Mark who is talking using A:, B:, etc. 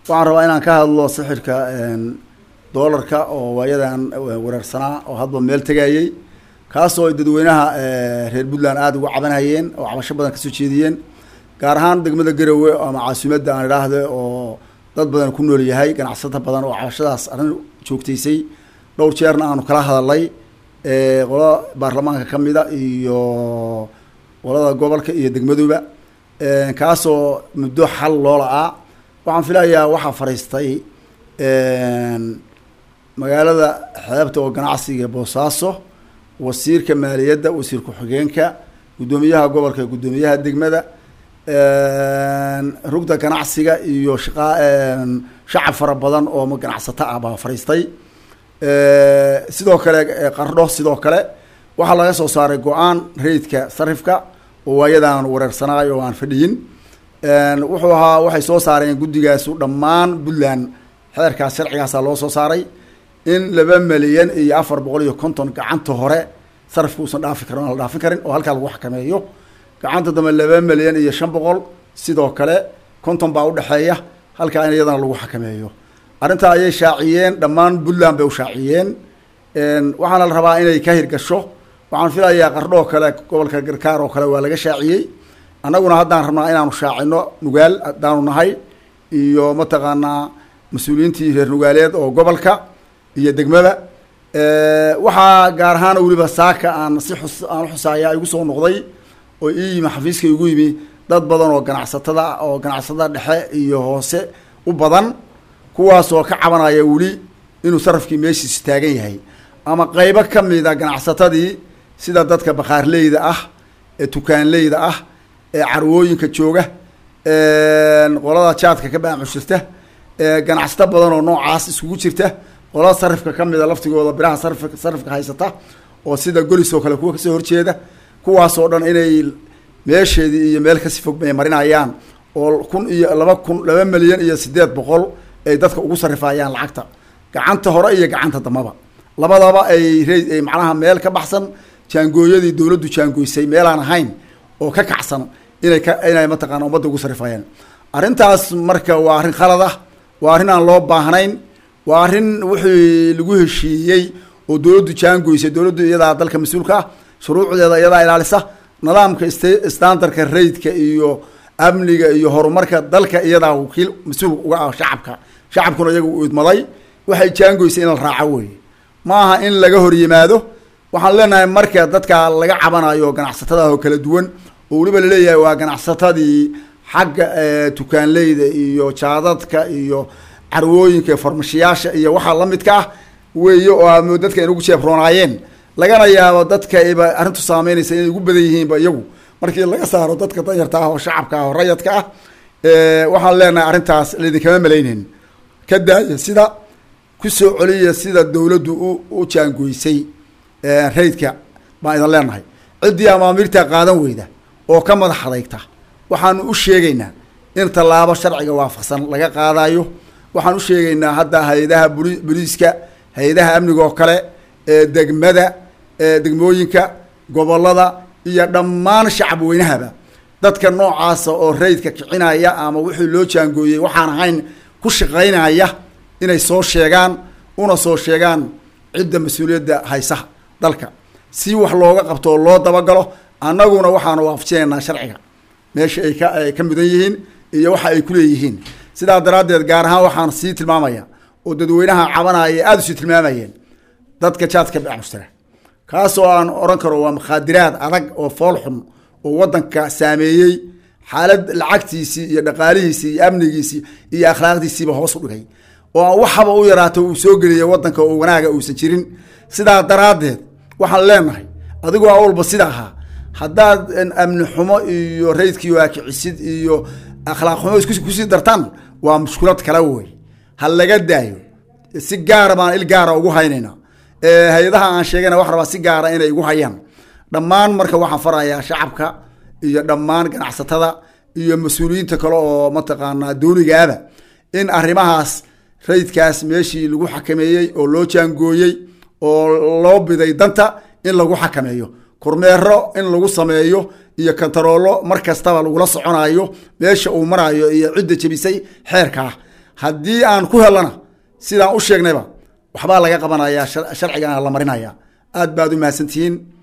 A: waxaan rabaa inaan ka hadlo sixirka doolarka oo waayadan wereersanaa oo hadba meel tegayey kaasoo ay dadweynaha reer puntland aada uga cabanhayeen oo cabasho badan kasoo jeediyeen gaar ahaan degmada garowe ama caasimadda aan idhaahde oo dad badan ku nool yahay ganacsato badan oo cabashadaas arrin joogtaysay dhowr jeerna aanu kala hadalnay qolo baarlamaanka kamida iyo qolada gobolka iyo degmaduba kaasoo muddo xal loo la-aa waxaan filayaa waxaa fariistay magaalada xeebta oo ganacsiga boosaaso wasiirka maaliyadda wasiir ku-xigeenka guddoomiyaha gobolka guddoomiyaha degmada rugda ganacsiga iyo shaqa shacab fara badan oo ganacsato ah baa fariistay sidoo kale qardho sidoo kale waxaa laga soo saaray go-aan rayidka sarifka oo waayadan wareersanaayo oo aan fadhiyin wuxuu ahaa waxay soo saareen guddigaasu dhammaan puntland xeerkaas sharcigaasa loo soo saaray in laba milyan iyo afar boqol iyo konton gacanta hore sarifka uusan dhaafi karin aan la dhaafin karin oo halkaa lagu xakameeyo gacanta dambe laba milyan iyo shan boqol sidoo kale konton baa udhexeeya halkaa in iyadana lagu xakameeyo arrintaa ayay shaaciyeen dhammaan puntland bay u shaaciyeen waxaana la rabaa inay ka hirgasho waxaan filayaa qardho oo kale gobolka garkaar oo kale waa laga shaaciyey annaguna haddaan rabnaa inaanu shaacino nugaal haddaanu nahay iyo mataqaanaa mas-uuliyiintii reer nugaaleed oo gobolka iyo degmada waxaa gaar ahaan weliba saaka aan si xus aan uxusaaya igu soo noqday oo ii yimi xafiiska igu yimi dad badan oo ganacsatada oo ganacsatada dhexe iyo hoose u badan kuwaasoo ka cabanaya weli inuu sarafkii meeshiisi taagan yahay ama qeybo kamida ganacsatadii sida dadka bakhaarleyda ah ee tukaanleyda ah ee carwooyinka jooga qolada jaadka ka baamushirta ganacsato badan oo noocaas iskugu jirta qolada sarifka kamida laftigooda biraha sarif sarifka haysata oo sida golis oo kale kuwa kasoo horjeeda kuwaasoo dhan inay meesheedii iyo meel kasi fog bay marinayaan oo kun iyo laba kun laba milyan iyo sideed boqol ay dadka ugu sarifayaan lacagta gacanta hore iyo gacanta dambaba labadaba ay re macnaha meel ka baxsan jaangooyadii dowladdu jaangoysay meelaan ahayn oo ka kacsan inay ka inay mataqaana ummadda ugu sarifayaan arrintaas marka waa arrin khalad ah waa arrin aan loo baahnayn waa arrin wixii lagu heshiiyey oo dowladdu jaangoysay dowladdu iyadaa dalka mas-uulka ah shuruucdeeda iyadaa ilaalisa nidaamka standardka rayidka iyo amniga iyo horumarka dalka iyadaa wakiil mas-uul uga ah shacabka shacabkuna iyaga u idmaday waxay jaangoysay in la raaco wey ma aha in laga hor yimaado waxaan leenahay marka dadka laga cabanayo ganacsatada oo kala duwan oo weliba laleeyahay waa ganacsatadii xagga tukaanleyda iyo jaadadka iyo carwooyinka farmashiyaasha iyo waxaa lamidka ah weeye oo dadka in ugu jeebroonaayeen lagana yaabo dadka ba arrintu saameynaysa inay ugu badan yihiinba iyagu markii laga saaro dadka danyarta ah oo shacabka ah oo rayadka ah waxaan leenahay arrintaas laidinkama malayneyn ka daaya sida kusoo celiya sida dowladdu u u jaangoysay raydka baan idan leenahay ciddii amaamiirta qaadan weyda oo ka madax adeygta waxaanu u sheegaynaa in tallaabo sharciga waafaqsan laga qaadayo waxaan u sheegaynaa hadda hay-adaha buli boliiska hay-adaha amniga oo kale degmada degmooyinka gobolada iyo dhammaan shacab weynahaba dadka noocaasa oo raydka kicinaya ama wixii loo jaangooyey waxaan ahayn ku shaqaynaya inay soo sheegaan una soo sheegaan cidda mas-uuliyadda haysaha dalka si wax looga qabto oo loo dabagalo annaguna waxaanu waafajinaynaa sharciga meesha ay ka ay ka mudan yihiin iyo waxa ay kuleeyihiin sidaa daraaddeed gaar ahaan waxaan sii tilmaamaya oo dadweynaha cabanaya aada usii tilmaamayeen dadka jaadka bacmushtara kaasoo aan oran karo waa makhaadiraad adag oo fool xun oo waddanka saameeyey xaalad lacagtiisii iyo dhaqaalihiisii iyo amnigiisii iyo akhlaaqdiisiiba hoos u dhigay oo aan waxaba u yaraato uu soo geliyay waddanka oo wanaaga uusan jirin sidaa daraaddeed waxaan leenahay adigoo awalba sida ahaa haddaad amni xumo iyo raydkii waakicisid iyo akhlaaq xumo isku kusii dartaan waa mushkulad kale wey ha laga daayo si gaara baan il gaara ugu haynayna hay-adaha aan sheegayna wax rabaa si gaara inay igu hayaan dhammaan marka waxaan farayaa shacabka iyo dhammaan ganacsatada iyo mas-uuliyiinta kale oo mataqaanaa dowligaaba in arrimahaas raydkaas meeshii lagu xakameeyey oo loo jaangooyey oo loo biday danta in lagu xakameeyo kormeero in lagu sameeyo iyo kantaroolo mar kastaba lagula soconayo meesha uu marayo iyo cidda jebisay xeerkaa haddii aan ku helana sidaan u sheegnayba waxbaa laga qabanaya sharcigana la marinaya aad baad u mahadsantihiin